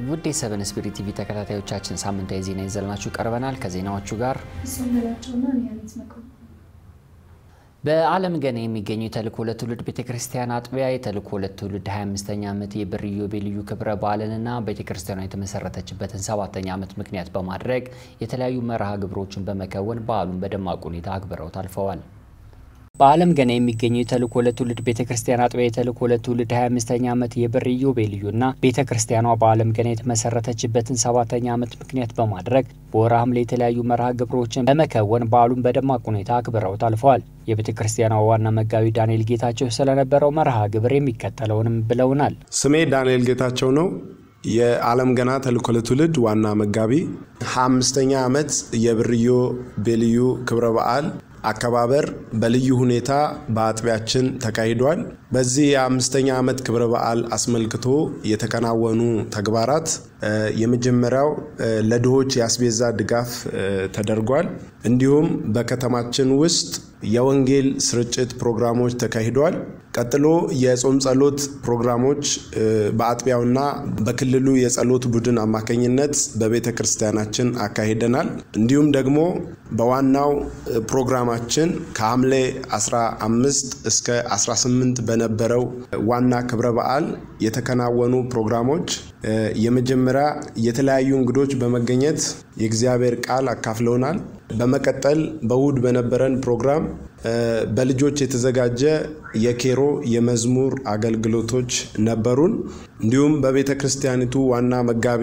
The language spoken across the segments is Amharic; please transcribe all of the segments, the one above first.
ውድ የሰቨን ስፒሪት ቲቪ ተከታታዮቻችን ሳምንታዊ ዜና ይዘልናችሁ ቀርበናል። ከዜናዎቹ ጋር እሱም በላቸውና ኒያነት መክሩ በዓለም ገና የሚገኙ የተልእኮ ለትውልድ ቤተ ክርስቲያን አጥቢያ የተልእኮ ለትውልድ 25ኛ ዓመት የብር ኢዮቤልዩ ክብረ በዓልንና ቤተ ክርስቲያኗ የተመሰረተችበትን ሰባተኛ ዓመት ምክንያት በማድረግ የተለያዩ መርሃ ግብሮችን በመከወን በዓሉን በደማቅ ሁኔታ አክብረው ታልፈዋል። በዓለም ገና የሚገኙ የተልእኮ ለትውልድ ቤተ ክርስቲያን አጥቢያ የተልእኮ ለትውልድ 25ኛ ዓመት የብር ኢዮቤልዩና ቤተ ክርስቲያኗ በዓለም ገና የተመሰረተችበትን ሰባተኛ ዓመት ምክንያት በማድረግ በወርሃ ሐምሌ የተለያዩ መርሃ ግብሮችን በመከወን በዓሉን በደማቅ ሁኔታ አክብረው ታልፈዋል። የቤተ ክርስቲያኗ ዋና መጋቢ ዳንኤል ጌታቸው ስለነበረው መርሃ ግብር የሚከተለውንም ብለውናል። ስሜ ዳንኤል ጌታቸው ነው። የዓለም ገና ተልእኮ ለትውልድ ዋና መጋቢ። 25ኛ ዓመት የብር ኢዮቤልዩ ክብረ በዓል አከባበር በልዩ ሁኔታ በአጥቢያችን ተካሂዷል። በዚህ የአምስተኛ ዓመት ክብረ በዓል አስመልክቶ የተከናወኑ ተግባራት የመጀመሪያው ለድሆች የአስቤዛ ድጋፍ ተደርጓል። እንዲሁም በከተማችን ውስጥ የወንጌል ስርጭት ፕሮግራሞች ተካሂዷል። ቀጥሎ የጾም ጸሎት ፕሮግራሞች በአጥቢያውና በክልሉ የጸሎት ቡድን አማካኝነት በቤተ ክርስቲያናችን አካሂደናል። እንዲሁም ደግሞ በዋናው ፕሮግራማችን ከሐምሌ 15 እስከ 18 በነበረው ዋና ክብረ በዓል የተከናወኑ ፕሮግራሞች የመጀመሪያ የተለያዩ እንግዶች በመገኘት የእግዚአብሔር ቃል አካፍለውናል። በመቀጠል በእሁድ በነበረን ፕሮግራም በልጆች የተዘጋጀ የኬሮ የመዝሙር አገልግሎቶች ነበሩን። እንዲሁም በቤተ ክርስቲያኒቱ ዋና መጋቢ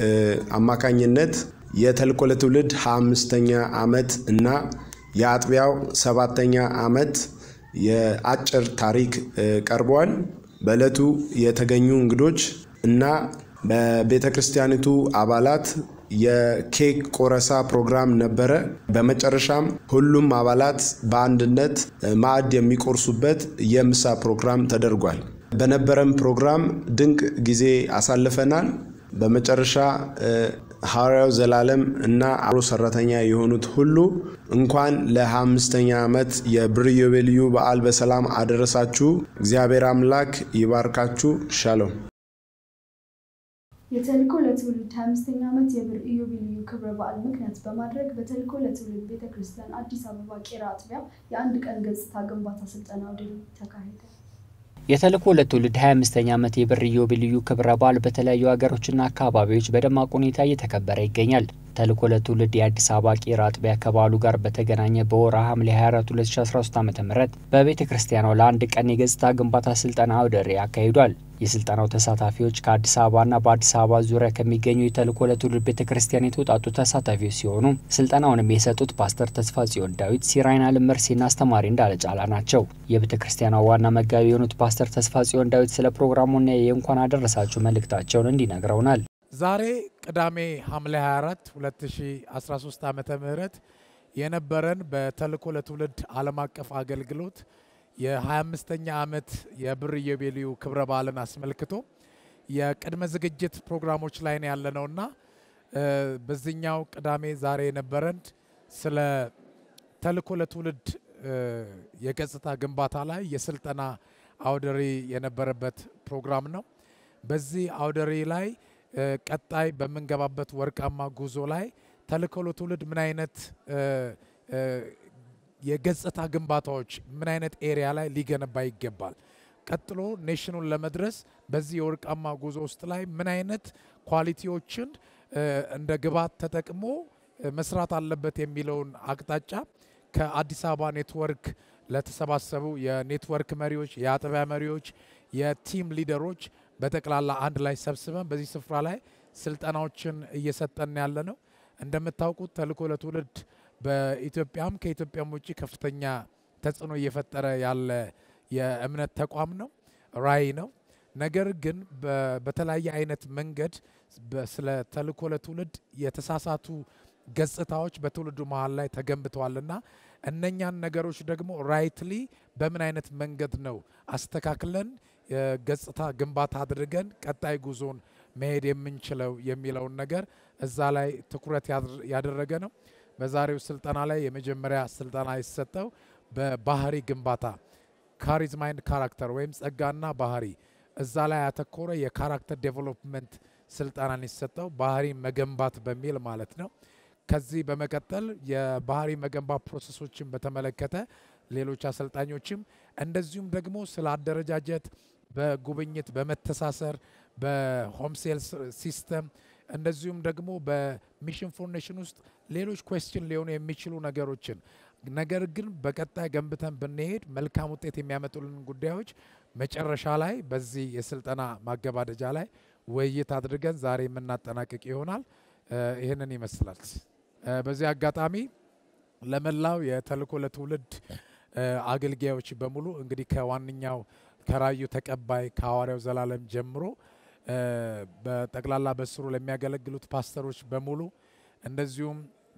አማካኝነት የተልእኮ ለትውልድ 25ኛ ዓመት እና የአጥቢያው ሰባተኛ ዓመት የአጭር ታሪክ ቀርበዋል። በዕለቱ የተገኙ እንግዶች እና በቤተ ክርስቲያኒቱ አባላት የኬክ ቆረሳ ፕሮግራም ነበረ። በመጨረሻም ሁሉም አባላት በአንድነት ማዕድ የሚቆርሱበት የምሳ ፕሮግራም ተደርጓል። በነበረም ፕሮግራም ድንቅ ጊዜ አሳልፈናል። በመጨረሻ ሐዋርያው ዘላለም እና አብሮ ሰራተኛ የሆኑት ሁሉ እንኳን ለ25ኛ ዓመት የብር ኢዮቤልዩ በዓል በሰላም አደረሳችሁ። እግዚአብሔር አምላክ ይባርካችሁ። ሻሎም። የተልእኮ ለትውልድ 25ኛ ዓመት የብር ኢዮቤልዩ ክብረ በዓል ምክንያት በማድረግ በተልእኮ ለትውልድ ቤተ ክርስቲያን አዲስ አበባ ቄራ አጥቢያ የአንድ ቀን ገጽታ ግንባታ ስልጠና አውደ ርዕይ ተካሄደ። የተልእኮ ለትውልድ 25ኛ ዓመት የብር ኢዮቤልዩ ክብረ በዓል በተለያዩ ሀገሮችና አካባቢዎች በደማቅ ሁኔታ እየተከበረ ይገኛል። ተልእኮ ለትውልድ የአዲስ አበባ ቄራ አጥቢያ ከበዓሉ ጋር በተገናኘ በወርሃ ሐምሌ 24 2013 ዓ ም በቤተ ክርስቲያኗ ለአንድ ቀን የገጽታ ግንባታ ስልጠና አውደ ርዕይ አካሂዷል። የስልጠናው ተሳታፊዎች ከአዲስ አበባና በአዲስ አበባ ዙሪያ ከሚገኙ የተልእኮ ለትውልድ ቤተ ክርስቲያን የተውጣጡ ተሳታፊዎች ሲሆኑ ስልጠናውንም የሰጡት ፓስተር ተስፋ ጽዮን ዳዊት፣ ሲራይና ልመርሴና አስተማሪ እንዳለ ጫላ ናቸው። የቤተ ክርስቲያኗ ዋና መጋቢ የሆኑት ፓስተር ተስፋ ጽዮን ዳዊት ስለ ፕሮግራሙና የእንኳን አደረሳችሁ መልእክታቸውን እንዲነግረውናል። ዛሬ ቅዳሜ ሐምሌ 24 2013 ዓመተ ምህረት የነበረን በተልእኮ ለትውልድ ዓለም አቀፍ አገልግሎት የ25ኛ ዓመት የብር ኢዮቤልዩ ክብረ በዓልን አስመልክቶ የቅድመ ዝግጅት ፕሮግራሞች ላይ ነው ያለነውና በዚህኛው ቅዳሜ ዛሬ የነበረን ስለ ተልእኮ ለትውልድ የገጽታ ግንባታ ላይ የስልጠና አውደሪ የነበረበት ፕሮግራም ነው። በዚህ አውደሪ ላይ ቀጣይ በምንገባበት ወርቃማ ጉዞ ላይ ተልእኮ ለትውልድ ምን አይነት የገጽታ ግንባታዎች ምን አይነት ኤሪያ ላይ ሊገነባ ይገባል፣ ቀጥሎ ኔሽኑን ለመድረስ በዚህ የወርቃማ ጉዞ ውስጥ ላይ ምን አይነት ኳሊቲዎችን እንደ ግብዓት ተጠቅሞ መስራት አለበት የሚለውን አቅጣጫ ከአዲስ አበባ ኔትወርክ ለተሰባሰቡ የኔትወርክ መሪዎች፣ የአጥቢያ መሪዎች፣ የቲም ሊደሮች በጠቅላላ አንድ ላይ ሰብስበን በዚህ ስፍራ ላይ ስልጠናዎችን እየሰጠን ያለ ነው። እንደምታውቁት ተልእኮ ለትውልድ በኢትዮጵያም ከኢትዮጵያም ውጭ ከፍተኛ ተጽዕኖ እየፈጠረ ያለ የእምነት ተቋም ነው፣ ራዕይ ነው። ነገር ግን በተለያየ አይነት መንገድ ስለ ተልእኮ ለትውልድ የተሳሳቱ ገጽታዎች በትውልዱ መሀል ላይ ተገንብተዋልና እነኛን ነገሮች ደግሞ ራይትሊ በምን አይነት መንገድ ነው አስተካክለን ገጽታ ግንባታ አድርገን ቀጣይ ጉዞን መሄድ የምንችለው የሚለውን ነገር እዛ ላይ ትኩረት ያደረገ ነው። በዛሬው ስልጠና ላይ የመጀመሪያ ስልጠና የተሰጠው በባህሪ ግንባታ ካሪዝማ ኤንድ ካራክተር ወይም ጸጋና ባህሪ እዛ ላይ ያተኮረ የካራክተር ዴቨሎፕመንት ስልጠናን የተሰጠው ባህሪ መገንባት በሚል ማለት ነው። ከዚህ በመቀጠል የባህሪ መገንባት ፕሮሰሶችን በተመለከተ ሌሎች አሰልጣኞችም እንደዚሁም ደግሞ ስለ አደረጃጀት በጉብኝት በመተሳሰር በሆም ሴልስ ሲስተም እንደዚሁም ደግሞ በሚሽን ፎር ኔሽን ውስጥ ሌሎች ኩዌስችን ሊሆኑ የሚችሉ ነገሮችን ነገር ግን በቀጣይ ገንብተን ብንሄድ መልካም ውጤት የሚያመጡልን ጉዳዮች መጨረሻ ላይ በዚህ የስልጠና ማገባደጃ ላይ ውይይት አድርገን ዛሬ የምናጠናቅቅ ይሆናል። ይህንን ይመስላል። በዚህ አጋጣሚ ለመላው የተልእኮ ለትውልድ አገልጋዮች በሙሉ እንግዲህ ከዋነኛው ከራዩ ተቀባይ ከሐዋርያው ዘላለም ጀምሮ በጠቅላላ በስሩ ለሚያገለግሉት ፓስተሮች በሙሉ እንደዚሁም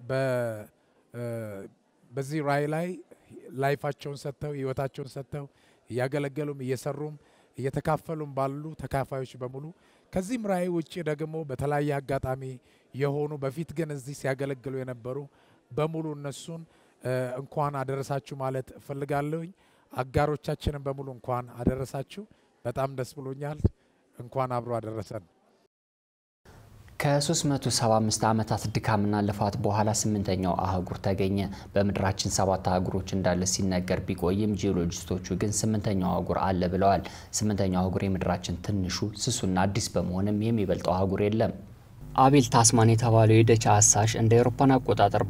በዚህ ራእይ ላይ ላይፋቸውን ሰጥተው ህይወታቸውን ሰጥተው እያገለገሉም እየሰሩም እየተካፈሉም ባሉ ተካፋዮች በሙሉ ከዚህም ራእይ ውጭ ደግሞ በተለያየ አጋጣሚ የሆኑ በፊት ግን እዚህ ሲያገለግሉ የነበሩ በሙሉ እነሱን እንኳን አደረሳችሁ ማለት እፈልጋለሁኝ። አጋሮቻችንን በሙሉ እንኳን አደረሳችሁ። በጣም ደስ ብሎኛል። እንኳን አብሮ አደረሰን። ከ375 ዓመታት ድካምና ልፋት በኋላ ስምንተኛው አህጉር ተገኘ። በምድራችን ሰባት አህጉሮች እንዳለ ሲነገር ቢቆይም ጂኦሎጂስቶቹ ግን ስምንተኛው አህጉር አለ ብለዋል። ስምንተኛው አህጉር የምድራችን ትንሹ ስሱና አዲስ በመሆንም የሚበልጠው አህጉር የለም። አቤል ታስማን የተባለው የደች አሳሽ እንደ አውሮፓን አቆጣጠር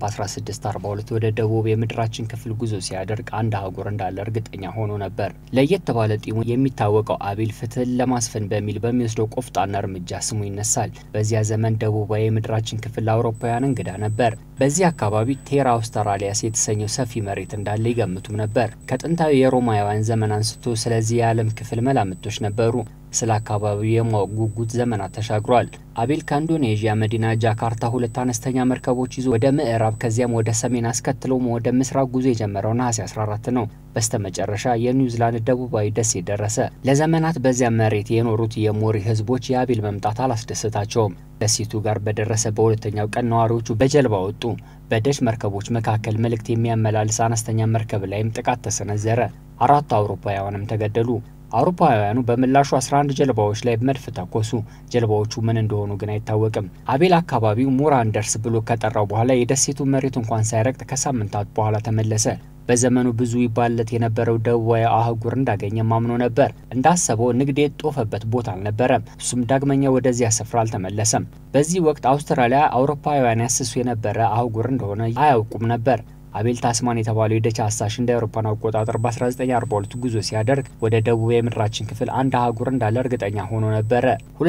በ1642 ወደ ደቡብ የምድራችን ክፍል ጉዞ ሲያደርግ አንድ አህጉር እንዳለ እርግጠኛ ሆኖ ነበር። ለየት ባለ ጢሙ የሚታወቀው አቤል ፍትህን ለማስፈን በሚል በሚወስደው ቆፍጣና እርምጃ ስሙ ይነሳል። በዚያ ዘመን ደቡባዊ የምድራችን ክፍል ለአውሮፓውያን እንግዳ ነበር። በዚህ አካባቢ ቴራ አውስትራሊያስ የተሰኘው ሰፊ መሬት እንዳለ ይገምቱም ነበር። ከጥንታዊ የሮማውያን ዘመን አንስቶ ስለዚህ የዓለም ክፍል መላምቶች ነበሩ። ስለ አካባቢው የማወቅ ጉጉት ዘመናት ተሻግሯል። አቤል ከኢንዶኔዥያ መዲና ጃካርታ ሁለት አነስተኛ መርከቦች ይዞ ወደ ምዕራብ ከዚያም ወደ ሰሜን አስከትሎም ወደ ምስራቅ ጉዞ የጀመረው ነሐሴ 14 ነው። በስተመጨረሻ የኒውዚላንድ ደቡባዊ ደሴት ደረሰ። ለዘመናት በዚያ መሬት የኖሩት የሞሪ ህዝቦች የአቤል መምጣት አላስደሰታቸውም። ደሴቱ ጋር በደረሰ በሁለተኛው ቀን ነዋሪዎቹ በጀልባ ወጡ። በደች መርከቦች መካከል መልእክት የሚያመላልስ አነስተኛ መርከብ ላይም ጥቃት ተሰነዘረ። አራቱ አውሮፓውያንም ተገደሉ። አውሮፓውያኑ በምላሹ 11 ጀልባዎች ላይ መድፍ ተኮሱ። ጀልባዎቹ ምን እንደሆኑ ግን አይታወቅም። አቤል አካባቢው ሙራንደርስ ብሎ ከጠራው በኋላ የደሴቱ መሬት እንኳን ሳይረግጥ ከሳምንታት በኋላ ተመለሰ። በዘመኑ ብዙ ይባለት የነበረው ደቡባዊ አህጉር እንዳገኘ ማምኖ ነበር። እንዳሰበው ንግድ የጦፈበት ቦታ አልነበረም። እሱም ዳግመኛ ወደዚያ ስፍራ አልተመለሰም። በዚህ ወቅት አውስትራሊያ አውሮፓውያን ያስሱ የነበረ አህጉር እንደሆነ አያውቁም ነበር። አቤል ታስማን የተባለው የደች አሳሽ እንደ አውሮፓን አቆጣጠር በ1942 ጉዞ ሲያደርግ ወደ ደቡብ የምድራችን ክፍል አንድ አህጉር እንዳለ እርግጠኛ ሆኖ ነበረ።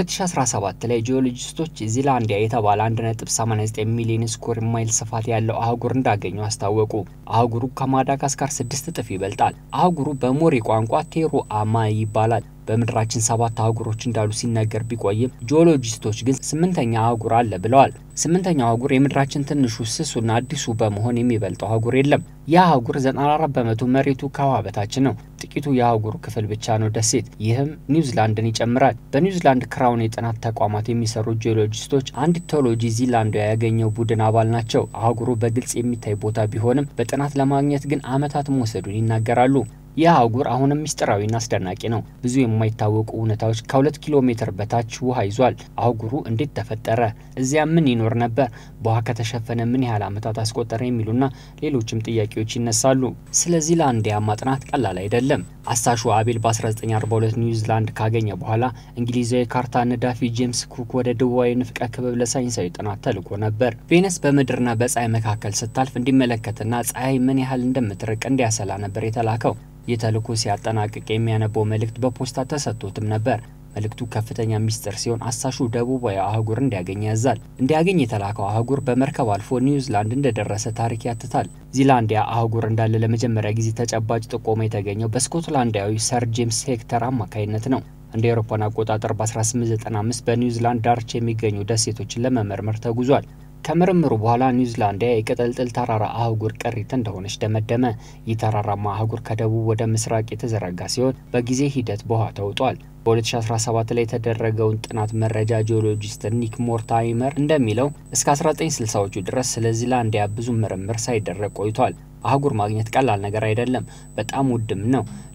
2017 ላይ ጂኦሎጂስቶች ዚላንዲያ የተባለ 1.89 ሚሊዮን ስኩዌር ማይል ስፋት ያለው አህጉር እንዳገኙ አስታወቁ። አህጉሩ ከማዳጋስካር ስድስት እጥፍ ይበልጣል። አህጉሩ በሞሪ ቋንቋ ቴሩ አማ ይባላል። በምድራችን ሰባት አህጉሮች እንዳሉ ሲነገር ቢቆይም ጂኦሎጂስቶች ግን ስምንተኛ አህጉር አለ ብለዋል። ስምንተኛው አህጉር የምድራችን ትንሹ ስሱና አዲሱ በመሆን የሚበልጠው አህጉር የለም። ይህ አህጉር 94 በመቶ መሬቱ ከውሃ በታች ነው። ጥቂቱ የአህጉሩ ክፍል ብቻ ነው ደሴት። ይህም ኒውዚላንድን ይጨምራል። በኒውዚላንድ ክራውን የጥናት ተቋማት የሚሰሩ ጂኦሎጂስቶች አንድ ቴዎሎጂ ዚላንዲያ ያገኘው ቡድን አባል ናቸው። አህጉሩ በግልጽ የሚታይ ቦታ ቢሆንም በጥናት ለማግኘት ግን ዓመታት መውሰዱን ይናገራሉ። ይህ አህጉር አሁንም ምስጢራዊና አስደናቂ ነው። ብዙ የማይታወቁ እውነታዎች ከሁለት ኪሎ ሜትር በታች ውሃ ይዟል። አህጉሩ እንዴት ተፈጠረ? እዚያ ምን ይኖር ነበር? በውሃ ከተሸፈነ ምን ያህል ዓመታት አስቆጠረ? የሚሉና ሌሎችም ጥያቄዎች ይነሳሉ። ስለዚህ ላንዲያ ማጥናት ቀላል አይደለም። አሳሹ አቤል በ1942 ኒውዚላንድ ካገኘ በኋላ እንግሊዛዊ ካርታ ነዳፊ ጄምስ ኩክ ወደ ደቡባዊ ንፍቀ ክበብ ለሳይንሳዊ ጥናት ተልኮ ነበር። ቬነስ በምድርና በፀሐይ መካከል ስታልፍ እንዲመለከትና ፀሐይ ምን ያህል እንደምትርቅ እንዲያሰላ ነበር የተላከው። ይህ ተልእኮ ሲያጠናቅቅ የሚያነበው መልእክት በፖስታ ተሰጥቶትም ነበር። መልእክቱ ከፍተኛ ሚስጥር ሲሆን አሳሹ ደቡባዊ አህጉር እንዲያገኝ ያዛል። እንዲያገኝ የተላከው አህጉር በመርከብ አልፎ ኒውዚላንድ እንደደረሰ ታሪክ ያትታል። ዚላንዲያ አህጉር እንዳለ ለመጀመሪያ ጊዜ ተጨባጭ ጥቆማ የተገኘው በስኮትላንዳዊ ሰር ጄምስ ሄክተር አማካይነት ነው። እንደ አውሮፓውያን አቆጣጠር በ1895 በኒውዚላንድ ዳርቻ የሚገኙ ደሴቶችን ለመመርመር ተጉዟል። ከምርምሩ በኋላ ኒውዚላንዲያ የቅጥልጥል ተራራ አህጉር ቅሪት እንደሆነች ደመደመ። ይህ ተራራማ አህጉር ከደቡብ ወደ ምስራቅ የተዘረጋ ሲሆን በጊዜ ሂደት በውሃ ተውጧል። በ2017 ላይ የተደረገውን ጥናት መረጃ ጂኦሎጂስት ኒክ ሞርታይመር እንደሚለው እስከ 1960ዎቹ ድረስ ስለ ዚላንዲያ ብዙ ምርምር ሳይደረግ ቆይቷል። አህጉር ማግኘት ቀላል ነገር አይደለም፣ በጣም ውድም ነው።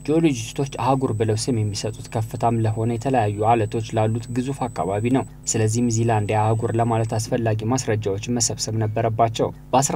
ጂኦሎጂስቶች አህጉር ብለው ስም የሚሰጡት ከፍታም ለሆነ የተለያዩ አለቶች ላሉት ግዙፍ አካባቢ ነው። ስለዚህም ዚላንዲያ አህጉር ለማለት አስፈላጊ ማስረጃዎችን መሰብሰብ ነበረባቸው።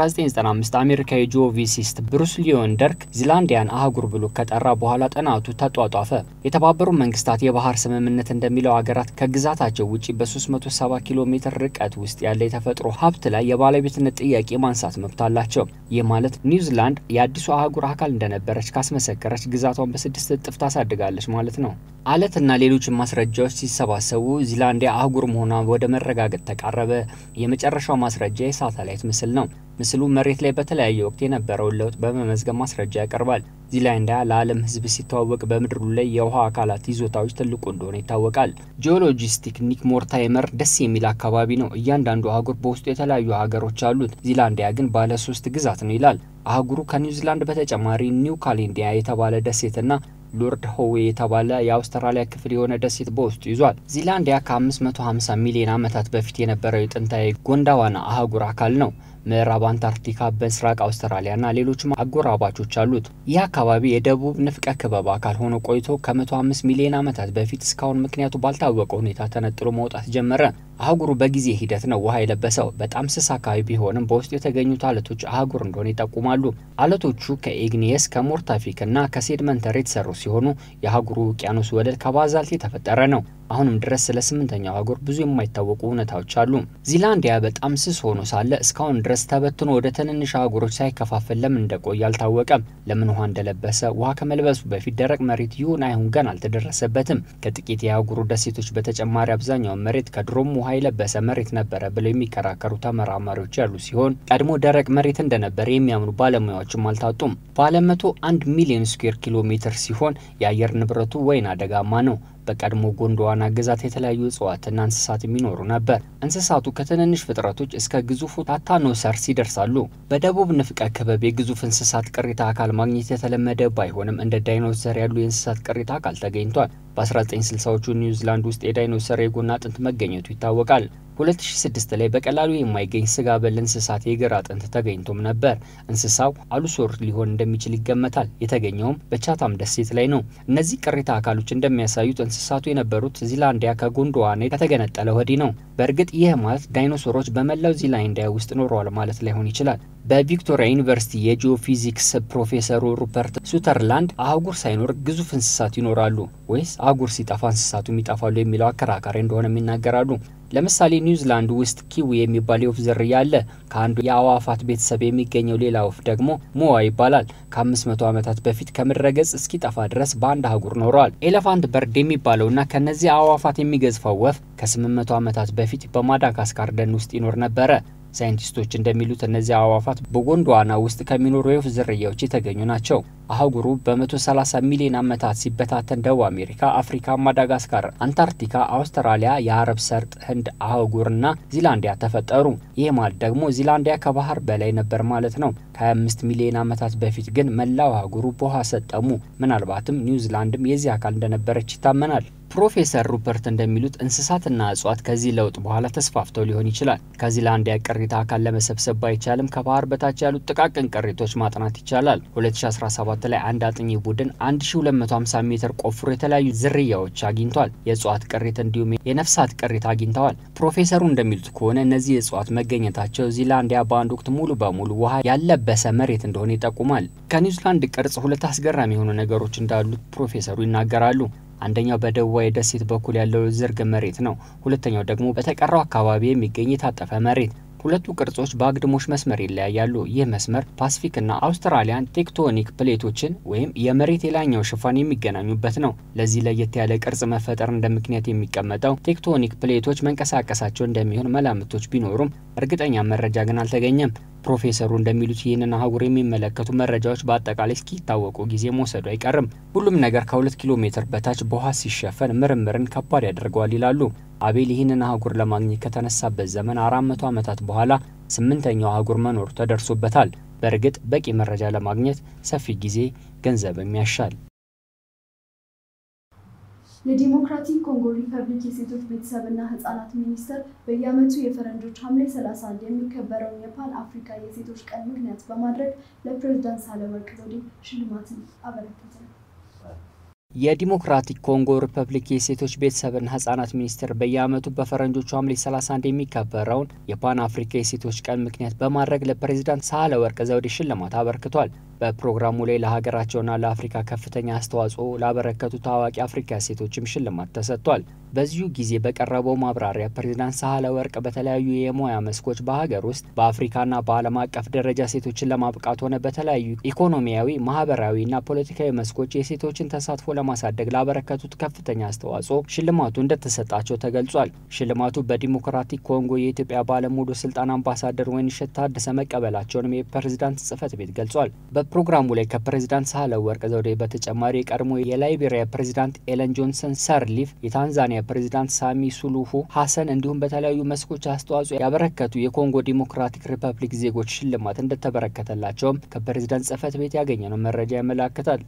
በ1995 አሜሪካዊ ጂኦፊዚስት ብሩስ ሊዮንደርክ ዚላንዲያን አህጉር ብሎ ከጠራ በኋላ ጥናቱ ተጧጧፈ። የተባበሩት መንግስታት የባህር ስምምነት እንደሚለው ሀገራት ከግዛታቸው ውጭ በ370 ኪሎ ሜትር ርቀት ውስጥ ያለ የተፈጥሮ ሀብት ላይ የባለቤትነት ጥያቄ ማንሳት መብት አላቸው። ይህ ማለት ኒውዚላንድ የአዲሱ አህጉር አካል እንደነበረች ካስመሰከረች ግዛቷን በስድስት እጥፍ ታሳድጋለች ማለት ነው። አለትና ሌሎችን ማስረጃዎች ሲሰባሰቡ ዚላንዲያ አህጉር መሆኗ ወደ መረጋገጥ ተቃረበ። የመጨረሻው ማስረጃ የሳተላይት ምስል ነው። ምስሉ መሬት ላይ በተለያየ ወቅት የነበረውን ለውጥ በመመዝገብ ማስረጃ ያቀርባል። ዚላንዲያ ለዓለም ሕዝብ ሲተዋወቅ በምድሩ ላይ የውሃ አካላት ይዞታዎች ትልቁ እንደሆነ ይታወቃል። ጂኦሎጂስቲክ ኒክ ሞርታይመር ደስ የሚል አካባቢ ነው። እያንዳንዱ አህጉር በውስጡ የተለያዩ ሀገሮች አሉት። ዚላንዲያ ግን ባለ ሶስት ግዛት ነው ይላል። አህጉሩ ከኒውዚላንድ በተጨማሪ ኒው ካሌንዲያ የተባለ ደሴትና ሎርድ ሆዌ የተባለ የአውስትራሊያ ክፍል የሆነ ደሴት በውስጡ ይዟል። ዚላንዲያ ከ550 ሚሊዮን ዓመታት በፊት የነበረው የጥንታዊ ጎንዳዋና አህጉር አካል ነው። ምዕራብ አንታርክቲካ፣ በምስራቅ አውስትራሊያና ሌሎችም አጎራባቾች አሉት። ይህ አካባቢ የደቡብ ንፍቀ ክበብ አካል ሆኖ ቆይቶ ከ105 ሚሊዮን ዓመታት በፊት እስካሁን ምክንያቱ ባልታወቀ ሁኔታ ተነጥሎ መውጣት ጀመረ። አህጉሩ በጊዜ ሂደት ነው ውሃ የለበሰው። በጣም ስስ አካባቢ ቢሆንም በውስጡ የተገኙት አለቶች አህጉር እንደሆነ ይጠቁማሉ። አለቶቹ ከኢግኒየስ ከሞርታፊክ እና ከሴድመንተር የተሰሩ ሲሆኑ የአህጉሩ ውቅያኖስ ወለል ከባዛልት የተፈጠረ ነው። አሁንም ድረስ ስለ ስምንተኛው አህጉር ብዙ የማይታወቁ እውነታዎች አሉ። ዚላንዲያ በጣም ስስ ሆኖ ሳለ እስካሁን ድረስ ተበትኖ ወደ ትንንሽ አህጉሮች ሳይከፋፈል ለምን እንደቆየ አልታወቀም። ለምን ውሃ እንደለበሰ ውሃ ከመልበሱ በፊት ደረቅ መሬት ይሁን አይሁን ገና አልተደረሰበትም። ከጥቂት የአህጉሩ ደሴቶች በተጨማሪ አብዛኛውን መሬት ከድሮም ውሃ የለበሰ መሬት ነበረ ብለው የሚከራከሩ ተመራማሪዎች ያሉ ሲሆን ቀድሞ ደረቅ መሬት እንደነበረ የሚያምኑ ባለሙያዎችም አልታጡም። ባለ መቶ አንድ ሚሊዮን ስኩዌር ኪሎ ሜትር ሲሆን የአየር ንብረቱ ወይና ደጋማ ነው። በቀድሞ ጎንዶዋና ግዛት የተለያዩ እጽዋትና እንስሳት የሚኖሩ ነበር። እንስሳቱ ከትንንሽ ፍጥረቶች እስከ ግዙፉ ታታኖሰርስ ይደርሳሉ። በደቡብ ንፍቀ ክበብ የግዙፍ እንስሳት ቅሪተ አካል ማግኘት የተለመደ ባይሆንም እንደ ዳይኖሰር ያሉ የእንስሳት ቅሪተ አካል ተገኝቷል። በ1960ዎቹ ኒውዚላንድ ውስጥ የዳይኖሰር የጎን አጥንት መገኘቱ ይታወቃል። 2006 ላይ በቀላሉ የማይገኝ ስጋ በል እንስሳት የእግር አጥንት ተገኝቶም ነበር። እንስሳው አሉሶር ሊሆን እንደሚችል ይገመታል። የተገኘውም በቻታም ደሴት ላይ ነው። እነዚህ ቅሪተ አካሎች እንደሚያሳዩት እንስሳቱ የነበሩት ዚላንዲያ ከጎንዶዋና ከተገነጠለ ወዲህ ነው። በእርግጥ ይህ ማለት ዳይኖሶሮች በመላው ዚላንዲያ ውስጥ ኖረዋል ማለት ላይሆን ይችላል። በቪክቶሪያ ዩኒቨርሲቲ የጂኦፊዚክስ ፕሮፌሰሩ ሩፐርት ሱተርላንድ አህጉር ሳይኖር ግዙፍ እንስሳት ይኖራሉ ወይስ አህጉር ሲጠፋ እንስሳቱም ይጠፋሉ የሚለው አከራካሪ እንደሆነም ይናገራሉ። ለምሳሌ ኒውዚላንድ ውስጥ ኪዊ የሚባል የወፍ ዝርያ አለ። ከአንዱ የአዋፋት ቤተሰብ የሚገኘው ሌላ ወፍ ደግሞ ሞዋ ይባላል። ከ500 ዓመታት በፊት ከምድረ ገጽ እስኪጠፋ ድረስ በአንድ አህጉር ኖረዋል። ኤሌፋንት በርድ የሚባለውና ከነዚህ አዋፋት የሚገዝፈው ወፍ ከ800 ዓመታት በፊት በማዳጋስካር ደን ውስጥ ይኖር ነበረ። ሳይንቲስቶች እንደሚሉት እነዚህ አዕዋፋት በጎንዶዋና ውስጥ ከሚኖሩ የወፍ ዝርያዎች የተገኙ ናቸው። አህጉሩ በ130 ሚሊዮን ዓመታት ሲበታተን ደቡብ አሜሪካ፣ አፍሪካ፣ ማዳጋስካር፣ አንታርክቲካ፣ አውስትራሊያ፣ የአረብ ሰርጥ፣ ህንድ አህጉርና ዚላንዲያ ተፈጠሩ። ይህ ማለት ደግሞ ዚላንዲያ ከባህር በላይ ነበር ማለት ነው። ከ25 ሚሊዮን ዓመታት በፊት ግን መላው አህጉሩ በውሃ ሰጠሙ። ምናልባትም ኒውዚላንድም የዚህ አካል እንደነበረች ይታመናል። ፕሮፌሰር ሩፐርት እንደሚሉት እንስሳትና እጽዋት ከዚህ ለውጥ በኋላ ተስፋፍተው ሊሆን ይችላል። ከዚላንዲያ ቅሪተ አካል ለመሰብሰብ ባይቻልም ከባህር በታች ያሉት ጥቃቅን ቅሪቶች ማጥናት ይቻላል። 2017 ላይ አንድ አጥኚ ቡድን 1250 ሜትር ቆፍሮ የተለያዩ ዝርያዎች አግኝቷል። የእጽዋት ቅሪት እንዲሁም የነፍሳት ቅሪት አግኝተዋል። ፕሮፌሰሩ እንደሚሉት ከሆነ እነዚህ እጽዋት መገኘታቸው ዚላንዲያ በአንድ ወቅት ሙሉ በሙሉ ውሃ ያለበሰ መሬት እንደሆነ ይጠቁማል። ከኒውዚላንድ ቅርጽ ሁለት አስገራሚ የሆኑ ነገሮች እንዳሉት ፕሮፌሰሩ ይናገራሉ። አንደኛው በደቡባዊ ደሴት በኩል ያለው ዝርግ መሬት ነው። ሁለተኛው ደግሞ በተቀረው አካባቢ የሚገኝ የታጠፈ መሬት። ሁለቱ ቅርጾች በአግድሞሽ መስመር ይለያያሉ። ይህ መስመር ፓሲፊክና አውስትራሊያን ቴክቶኒክ ፕሌቶችን ወይም የመሬት የላይኛው ሽፋን የሚገናኙበት ነው። ለዚህ ለየት ያለ ቅርጽ መፈጠር እንደ ምክንያት የሚቀመጠው ቴክቶኒክ ፕሌቶች መንቀሳቀሳቸው እንደሚሆን መላምቶች ቢኖሩም እርግጠኛ መረጃ ግን አልተገኘም። ፕሮፌሰሩ እንደሚሉት ይህንን አህጉር የሚመለከቱ መረጃዎች በአጠቃላይ እስኪታወቁ ጊዜ መውሰዱ አይቀርም። ሁሉም ነገር ከሁለት ኪሎ ሜትር በታች በውሃ ሲሸፈን ምርምርን ከባድ ያደርገዋል ይላሉ። አቤል ይህንን አህጉር ለማግኘት ከተነሳበት ዘመን አራት መቶ ዓመታት በኋላ ስምንተኛው አህጉር መኖሩ ተደርሶበታል። በእርግጥ በቂ መረጃ ለማግኘት ሰፊ ጊዜ፣ ገንዘብም ያሻል። የዲሞክራቲክ ኮንጎ ሪፐብሊክ የሴቶች ቤተሰብና ህጻናት ሚኒስቴር በየዓመቱ የፈረንጆች ሐምሌ 31 የሚከበረውን የፓን አፍሪካ የሴቶች ቀን ምክንያት በማድረግ ለፕሬዝዳንት ሳህለወርቅ ዘውዴ ሽልማትን አበረከተ። የዲሞክራቲክ ኮንጎ ሪፐብሊክ የሴቶች ቤተሰብና ህጻናት ሚኒስቴር በየዓመቱ በፈረንጆቹ ሐምሌ 31 የሚከበረውን የፓን አፍሪካ የሴቶች ቀን ምክንያት በማድረግ ለፕሬዚዳንት ሳህለ ወርቅ ዘውዴ ሽልማት አበርክቷል። በፕሮግራሙ ላይ ለሀገራቸውና ለአፍሪካ ከፍተኛ አስተዋጽኦ ላበረከቱ ታዋቂ አፍሪካ ሴቶችም ሽልማት ተሰጥቷል። በዚሁ ጊዜ በቀረበው ማብራሪያ ፕሬዚዳንት ሳህለ ወርቅ በተለያዩ የሙያ መስኮች በሀገር ውስጥ በአፍሪካና በዓለም አቀፍ ደረጃ ሴቶችን ለማብቃት ሆነ በተለያዩ ኢኮኖሚያዊ፣ ማህበራዊና ፖለቲካዊ መስኮች የሴቶችን ተሳትፎ ለማሳደግ ላበረከቱት ከፍተኛ አስተዋጽኦ ሽልማቱ እንደተሰጣቸው ተገልጿል። ሽልማቱ በዲሞክራቲክ ኮንጎ የኢትዮጵያ ባለሙሉ ስልጣን አምባሳደር ወይንሸት ታደሰ መቀበላቸውንም የፕሬዚዳንት ጽህፈት ቤት ገልጿል። በፕሮግራሙ ላይ ከፕሬዚዳንት ሳህለ ወርቅ ዘውዴ በተጨማሪ የቀድሞ የላይቤሪያ ፕሬዚዳንት ኤለን ጆንሰን ሰርሊፍ፣ የታንዛኒያ ፕሬዚዳንት ሳሚ ሱሉሁ ሀሰን እንዲሁም በተለያዩ መስኮች አስተዋጽኦ ያበረከቱ የኮንጎ ዲሞክራቲክ ሪፐብሊክ ዜጎች ሽልማት እንደተበረከተላቸውም ከፕሬዚዳንት ጽህፈት ቤት ያገኘነው መረጃ ያመላክታል።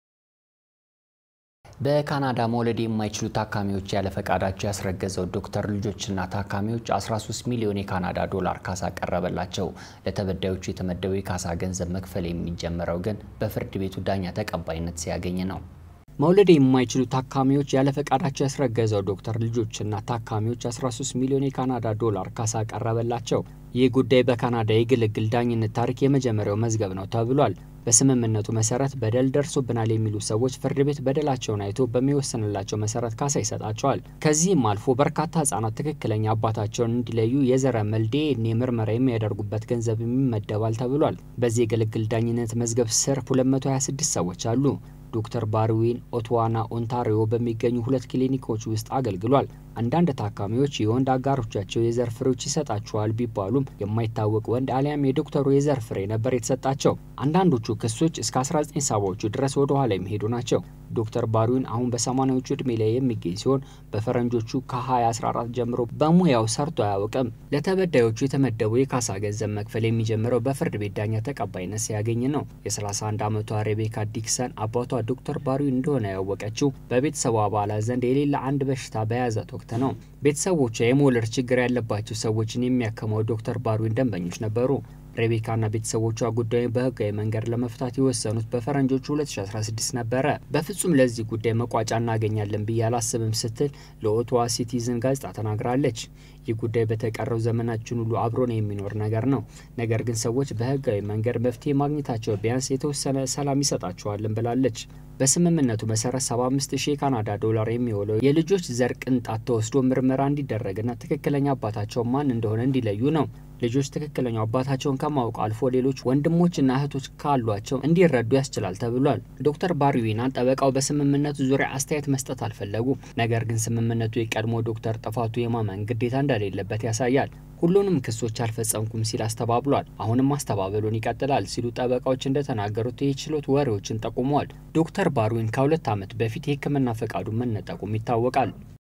በካናዳ መውለድ የማይችሉ ታካሚዎች ያለ ፈቃዳቸው ያስረገዘው ዶክተር ልጆችና ታካሚዎች 13 ሚሊዮን የካናዳ ዶላር ካሳ ቀረበላቸው። ለተበዳዮቹ የተመደበው የካሳ ገንዘብ መክፈል የሚጀምረው ግን በፍርድ ቤቱ ዳኛ ተቀባይነት ሲያገኝ ነው። መውለድ የማይችሉ ታካሚዎች ያለ ፈቃዳቸው ያስረገዘው ዶክተር ልጆችና ታካሚዎች 13 ሚሊዮን የካናዳ ዶላር ካሳ ቀረበላቸው። ይህ ጉዳይ በካናዳ የግልግል ዳኝነት ታሪክ የመጀመሪያው መዝገብ ነው ተብሏል። በስምምነቱ መሰረት በደል ደርሶብናል የሚሉ ሰዎች ፍርድ ቤት በደላቸውን አይቶ በሚወስንላቸው መሰረት ካሳ ይሰጣቸዋል። ከዚህም አልፎ በርካታ ህጻናት ትክክለኛ አባታቸውን እንዲለዩ የዘረመል ዲኤንኤ ምርመራ የሚያደርጉበት ገንዘብ ይመደባል ተብሏል። በዚህ የግልግል ዳኝነት መዝገብ ስር 226 ሰዎች አሉ። ዶክተር ባርዊን ኦትዋና ኦንታሪዮ በሚገኙ ሁለት ክሊኒኮች ውስጥ አገልግሏል። አንዳንድ ታካሚዎች የወንድ አጋሮቻቸው የዘር ፍሬዎች ይሰጣቸዋል ቢባሉም የማይታወቅ ወንድ አሊያም የዶክተሩ የዘር ፍሬ ነበር የተሰጣቸው። አንዳንዶቹ ክሶች እስከ 1970ዎቹ ድረስ ወደ ኋላ የሚሄዱ ናቸው። ዶክተር ባርዊን አሁን በሰማኒያዎቹ እድሜ ላይ የሚገኝ ሲሆን በፈረንጆቹ ከ2014 ጀምሮ በሙያው ሰርቶ አያውቅም። ለተበዳዮቹ የተመደበው የካሳ ገንዘብ መክፈል የሚጀምረው በፍርድ ቤት ዳኛ ተቀባይነት ሲያገኝ ነው። የ31 ዓመቷ ሬቤካ ዲክሰን አባቷ ዶክተር ባርዊን እንደሆነ ያወቀችው በቤተሰቡ አባላት ዘንድ የሌለ አንድ በሽታ በያዛት ወቅት ነው። ቤተሰቦቿ የመውለድ ችግር ያለባቸው ሰዎችን የሚያከመው ዶክተር ባርዊን ደንበኞች ነበሩ። ሬቤካና ቤተሰቦቿ ጉዳዩን በህጋዊ መንገድ ለመፍታት የወሰኑት በፈረንጆቹ 2016 ነበረ። በፍጹም ለዚህ ጉዳይ መቋጫ እናገኛለን ብዬ አላስብም ስትል ለኦቶዋ ሲቲዝን ጋዜጣ ተናግራለች። ይህ ጉዳይ በተቀረው ዘመናችን ሁሉ አብሮን የሚኖር ነገር ነው። ነገር ግን ሰዎች በህጋዊ መንገድ መፍትሄ ማግኘታቸው ቢያንስ የተወሰነ ሰላም ይሰጣቸዋልን ብላለች። በስምምነቱ መሰረት 75 ሺህ የካናዳ ዶላር የሚውለው የልጆች ዘር ቅንጣት ተወስዶ ምርመራ እንዲደረግና ትክክለኛ አባታቸው ማን እንደሆነ እንዲለዩ ነው። ልጆች ትክክለኛው አባታቸውን ከማወቅ አልፎ ሌሎች ወንድሞችና እህቶች ካሏቸው እንዲረዱ ያስችላል ተብሏል። ዶክተር ባርዊና ጠበቃው በስምምነቱ ዙሪያ አስተያየት መስጠት አልፈለጉም። ነገር ግን ስምምነቱ የቀድሞ ዶክተር ጥፋቱ የማመን ግዴታ እንደሌለበት ያሳያል። ሁሉንም ክሶች አልፈጸምኩም ሲል አስተባብሏል። አሁንም ማስተባበሉን ይቀጥላል ሲሉ ጠበቃዎች እንደተናገሩት የችሎት ወሬዎችን ጠቁመዋል። ዶክተር ባርዊን ከሁለት ዓመት በፊት የሕክምና ፈቃዱን መነጠቁም ይታወቃል።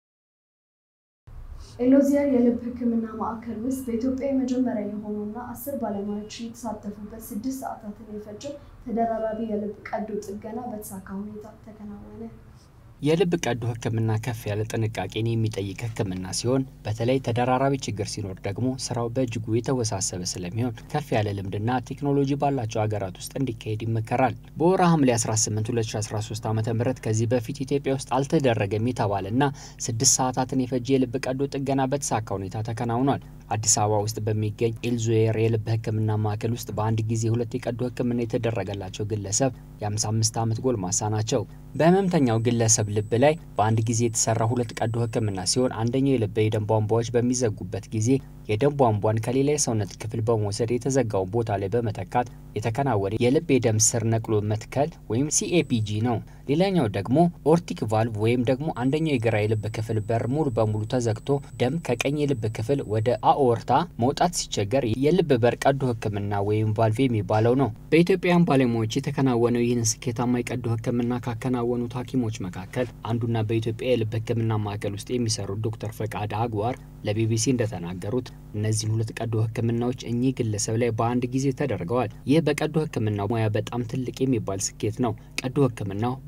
ኤሎዚየር የልብ ሕክምና ማዕከል ውስጥ በኢትዮጵያ የመጀመሪያ የሆነውና አስር ባለሙያዎች የተሳተፉበት ስድስት ሰዓታትን የፈጀው ተደራራቢ የልብ ቀዶ ጥገና በተሳካ ሁኔታ ተከናወነ። የልብ ቀዶ ህክምና ከፍ ያለ ጥንቃቄን የሚጠይቅ ህክምና ሲሆን በተለይ ተደራራቢ ችግር ሲኖር ደግሞ ስራው በእጅጉ የተወሳሰበ ስለሚሆን ከፍ ያለ ልምድና ቴክኖሎጂ ባላቸው ሀገራት ውስጥ እንዲካሄድ ይመከራል። በወርሃ ሐምሌ 18 2013 ዓ ም ከዚህ በፊት ኢትዮጵያ ውስጥ አልተደረገም የተባለና ስድስት ሰዓታትን የፈጀ የልብ ቀዶ ጥገና በተሳካ ሁኔታ ተከናውኗል። አዲስ አበባ ውስጥ በሚገኝ ኤልዞየር የልብ ህክምና ማዕከል ውስጥ በአንድ ጊዜ ሁለት የቀዶ ህክምና የተደረገላቸው ግለሰብ የ55 ዓመት ጎልማሳ ናቸው። በህመምተኛው ግለሰብ ልብ ላይ በአንድ ጊዜ የተሰራ ሁለት ቀዶ ህክምና ሲሆን አንደኛው የልብ የደም ቧንቧዎች በሚዘጉበት ጊዜ የደም ቧንቧን ከሌላ የሰውነት ክፍል በመውሰድ የተዘጋውን ቦታ ላይ በመተካት የተከናወነ የልብ የደም ስር ነቅሎ መትከል ወይም ሲኤፒጂ ነው። ሌላኛው ደግሞ ኦርቲክ ቫልቭ ወይም ደግሞ አንደኛው የግራ የልብ ክፍል በር ሙሉ በሙሉ ተዘግቶ ደም ከቀኝ የልብ ክፍል ወደ አኦርታ መውጣት ሲቸገር የልብ በር ቀዶ ህክምና ወይም ቫልቭ የሚባለው ነው። በኢትዮጵያውያን ባለሙያዎች የተከናወነው ይህን ስኬታማ የቀዶ ህክምና ካከናወኑት ሐኪሞች መካከል አንዱና በኢትዮጵያ የልብ ህክምና ማዕከል ውስጥ የሚሰሩት ዶክተር ፈቃድ አግዋር ለቢቢሲ እንደተናገሩት እነዚህን ሁለት ቀዶ ህክምናዎች እኚህ ግለሰብ ላይ በአንድ ጊዜ ተደርገዋል። ይህ በቀዶ ህክምና ሙያ በጣም ትልቅ የሚባል ስኬት ነው። ቀዶ ህክምናው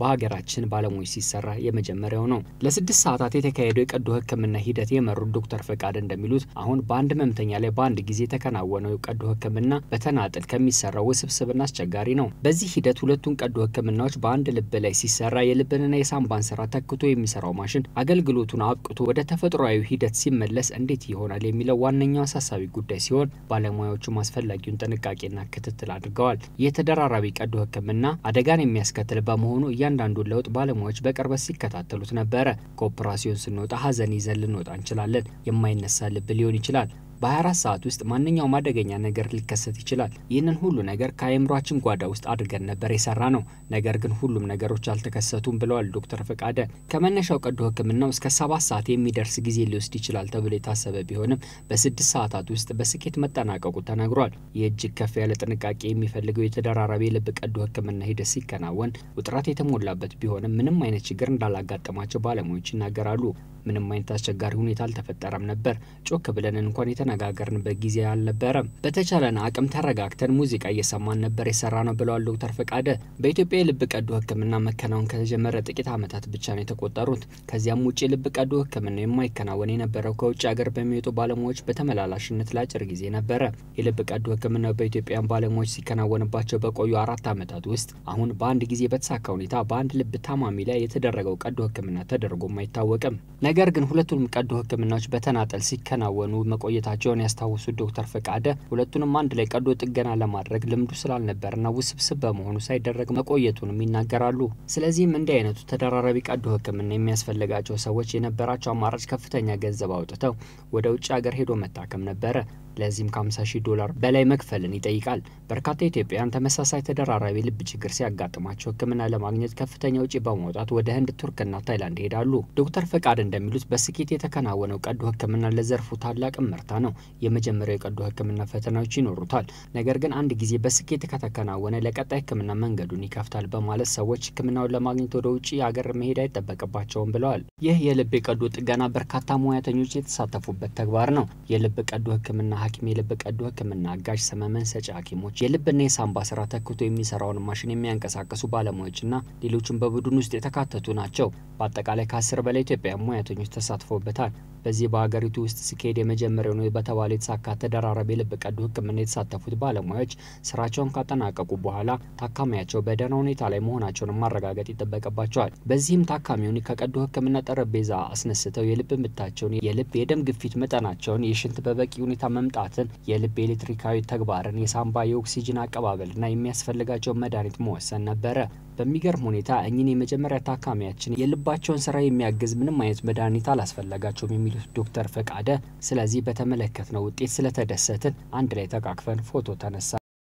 በሀገራችን ባለሙያዎች ሲሰራ የመጀመሪያው ነው። ለስድስት ሰዓታት የተካሄደው የቀዶ ሕክምና ሂደት የመሩት ዶክተር ፈቃደ እንደሚሉት አሁን በአንድ ህመምተኛ ላይ በአንድ ጊዜ የተከናወነው የቀዶ ሕክምና በተናጥል ከሚሰራው ውስብስብና አስቸጋሪ ነው። በዚህ ሂደት ሁለቱን ቀዶ ሕክምናዎች በአንድ ልብ ላይ ሲሰራ የልብንና የሳምባን ስራ ተክቶ የሚሰራው ማሽን አገልግሎቱን አብቅቶ ወደ ተፈጥሯዊ ሂደት ሲመለስ እንዴት ይሆናል የሚለው ዋነኛው አሳሳቢ ጉዳይ ሲሆን ባለሙያዎቹም አስፈላጊውን ጥንቃቄና ክትትል አድርገዋል። የተደራራቢ ቀዶ ህክምና አደጋን የሚያስከትል በመሆኑ እያንዳንዱን ለውጥ ባለሙያዎች በቅርበት ሲከታተሉት ነበረ። ከኦፕራሲዮን ስንወጣ ሀዘን ይዘን ልንወጣ እንችላለን። የማይነሳ ልብ ሊሆን ይችላል። በ24 ሰዓት ውስጥ ማንኛውም አደገኛ ነገር ሊከሰት ይችላል። ይህንን ሁሉ ነገር ከአእምሯችን ጓዳ ውስጥ አድርገን ነበር የሰራ ነው። ነገር ግን ሁሉም ነገሮች አልተከሰቱም ብለዋል ዶክተር ፈቃደ። ከመነሻው ቀዶ ህክምናው እስከ ሰባት ሰዓት የሚደርስ ጊዜ ሊወስድ ይችላል ተብሎ የታሰበ ቢሆንም በስድስት ሰዓታት ውስጥ በስኬት መጠናቀቁ ተነግሯል። ይህ እጅግ ከፍ ያለ ጥንቃቄ የሚፈልገው የተደራራቢ የልብ ቀዶ ህክምና ሂደት ሲከናወን ውጥረት የተሞላበት ቢሆንም ምንም አይነት ችግር እንዳላጋጠማቸው ባለሙያዎች ይናገራሉ። ምንም አይነት አስቸጋሪ ሁኔታ አልተፈጠረም ነበር። ጮክ ብለን እንኳን የተነጋገርንበት ጊዜ አልነበረም። በተቻለን አቅም ተረጋግተን ሙዚቃ እየሰማን ነበር የሰራ ነው ብለዋል ዶክተር ፈቃደ። በኢትዮጵያ የልብ ቀዶ ህክምና መከናወን ከተጀመረ ጥቂት ዓመታት ብቻ ነው የተቆጠሩት። ከዚያም ውጭ የልብ ቀዶ ህክምና የማይከናወን የነበረው ከውጭ ሀገር በሚወጡ ባለሙያዎች በተመላላሽነት ለአጭር ጊዜ ነበረ። የልብ ቀዶ ህክምና በኢትዮጵያን ባለሙያዎች ሲከናወንባቸው በቆዩ አራት ዓመታት ውስጥ አሁን በአንድ ጊዜ በተሳካ ሁኔታ በአንድ ልብ ታማሚ ላይ የተደረገው ቀዶ ህክምና ተደርጎም አይታወቅም። ነገር ግን ሁለቱንም ቀዶ ህክምናዎች በተናጠል ሲከናወኑ መቆየታቸውን ያስታወሱት ዶክተር ፈቃደ ሁለቱንም አንድ ላይ ቀዶ ጥገና ለማድረግ ልምዱ ስላልነበርና ውስብስብ በመሆኑ ሳይደረግ መቆየቱንም ይናገራሉ። ስለዚህም እንዲህ አይነቱ ተደራራቢ ቀዶ ህክምና የሚያስፈልጋቸው ሰዎች የነበራቸው አማራጭ ከፍተኛ ገንዘብ አውጥተው ወደ ውጭ ሀገር ሄዶ መታከም ነበረ። ለዚህም ከ50 ሺህ ዶላር በላይ መክፈልን ይጠይቃል። በርካታ ኢትዮጵያውያን ተመሳሳይ ተደራራቢ ልብ ችግር ሲያጋጥማቸው ህክምና ለማግኘት ከፍተኛ ውጪ በማውጣት ወደ ህንድ፣ ቱርክና ታይላንድ ይሄዳሉ። ዶክተር ፈቃድ እንደሚሉት በስኬት የተከናወነው ቀዶ ህክምና ለዘርፉ ታላቅ እመርታ ነው። የመጀመሪያው የቀዶ ህክምና ፈተናዎች ይኖሩታል። ነገር ግን አንድ ጊዜ በስኬት ከተከናወነ ለቀጣይ ህክምና መንገዱን ይከፍታል በማለት ሰዎች ህክምናውን ለማግኘት ወደ ውጭ ሀገር መሄድ አይጠበቅባቸውም ብለዋል። ይህ የልብ የቀዶ ጥገና በርካታ ሙያተኞች የተሳተፉበት ተግባር ነው። የልብ ቀዶ ህክምና ሐኪም፣ የልብ ቀዶ ህክምና አጋዥ፣ ሰመመን ሰጪ ሐኪሞች፣ የልብና የሳምባ ስራ ተክቶ የሚሰራውን ማሽን የሚያንቀሳቅሱ ባለሙያዎችና ሌሎችም በቡድን ውስጥ የተካተቱ ናቸው። በአጠቃላይ ከአስር በላይ ኢትዮጵያውያን ሙያተኞች ተሳትፎበታል። በዚህ በሀገሪቱ ውስጥ ሲካሄድ የመጀመሪያው ነው በተባለ የተሳካ ተደራራቢ የልብ ቀዶ ህክምና የተሳተፉት ባለሙያዎች ስራቸውን ካጠናቀቁ በኋላ ታካሚያቸው በደህና ሁኔታ ላይ መሆናቸውን ማረጋገጥ ይጠበቅባቸዋል። በዚህም ታካሚውን ከቀዶ ህክምና ጠረጴዛ አስነስተው የልብ ምታቸውን፣ የልብ የደም ግፊት መጠናቸውን፣ የሽንት በበቂ ሁኔታ መምጣትን፣ የልብ ኤሌክትሪካዊ ተግባርን፣ የሳምባ የኦክሲጅን አቀባበልና የሚያስፈልጋቸውን መድኃኒት መወሰን ነበረ። በሚገርም ሁኔታ እኚህን የመጀመሪያ ታካሚያችን የልባቸውን ስራ የሚያግዝ ምንም አይነት መድኃኒት አላስፈለጋቸውም የሚሉት ዶክተር ፈቃደ፣ ስለዚህ በተመለከትነው ውጤት ስለተደሰትን አንድ ላይ ተቃቅፈን ፎቶ ተነሳ።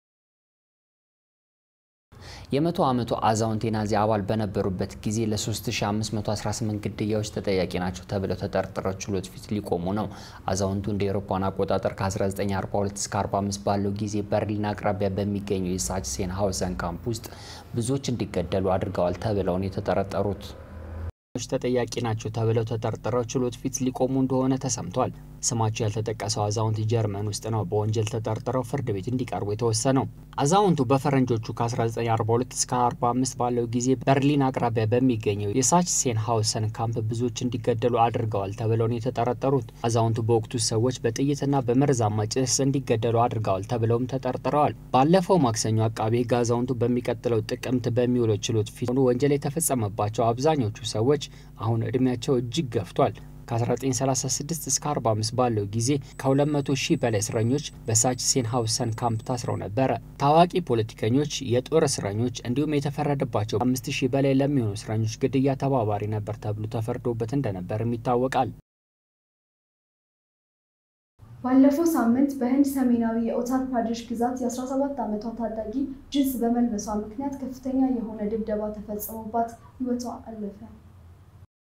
የመቶ ዓመቱ አዛውንት የናዚ አባል በነበሩበት ጊዜ ለ3518 ግድያዎች ተጠያቂ ናቸው ተብለው ተጠርጥረው ችሎት ፊት ሊቆሙ ነው። አዛውንቱ እንደ ኤሮፓን አቆጣጠር ከ1942 እስከ 45 ባለው ጊዜ በርሊን አቅራቢያ በሚገኘው የሳችሴን ሀውሰን ካምፕ ውስጥ ብዙዎች እንዲገደሉ አድርገዋል ተብለው ነው የተጠረጠሩት። ተጠያቂ ናቸው ተብለው ተጠርጥረው ችሎት ፊት ሊቆሙ እንደሆነ ተሰምቷል። ስማቸው ያልተጠቀሰው አዛውንት ጀርመን ውስጥ ነው በወንጀል ተጠርጥረው ፍርድ ቤት እንዲቀርቡ የተወሰነው። አዛውንቱ በፈረንጆቹ ከ1942 እስከ 45 ባለው ጊዜ በርሊን አቅራቢያ በሚገኘው የሳችሴን ሀውሰን ካምፕ ብዙዎች እንዲገደሉ አድርገዋል ተብለው ነው የተጠረጠሩት። አዛውንቱ በወቅቱ ሰዎች በጥይትና በመርዛማ ጭስ እንዲገደሉ አድርገዋል ተብለውም ተጠርጥረዋል። ባለፈው ማክሰኞ አቃቤ ሕግ አዛውንቱ በሚቀጥለው ጥቅምት በሚውለው ችሎት ፊት ወንጀል የተፈጸመባቸው አብዛኞቹ ሰዎች አሁን እድሜያቸው እጅግ ገፍቷል። ከ1936 እስከ 45 ባለው ጊዜ ከ200 ሺህ በላይ እስረኞች በሳችሴን ሀውሰን ካምፕ ታስረው ነበረ። ታዋቂ ፖለቲከኞች፣ የጦር እስረኞች እንዲሁም የተፈረደባቸው 5000 በላይ ለሚሆኑ እስረኞች ግድያ ተባባሪ ነበር ተብሎ ተፈርዶበት እንደነበርም ይታወቃል። ባለፈው ሳምንት በህንድ ሰሜናዊ የኡታር ፕራዴሽ ግዛት የ17 ዓመቷ ታዳጊ ጅንስ በመልበሷ ምክንያት ከፍተኛ የሆነ ድብደባ ተፈጽሞባት ህይወቷ አለፈ።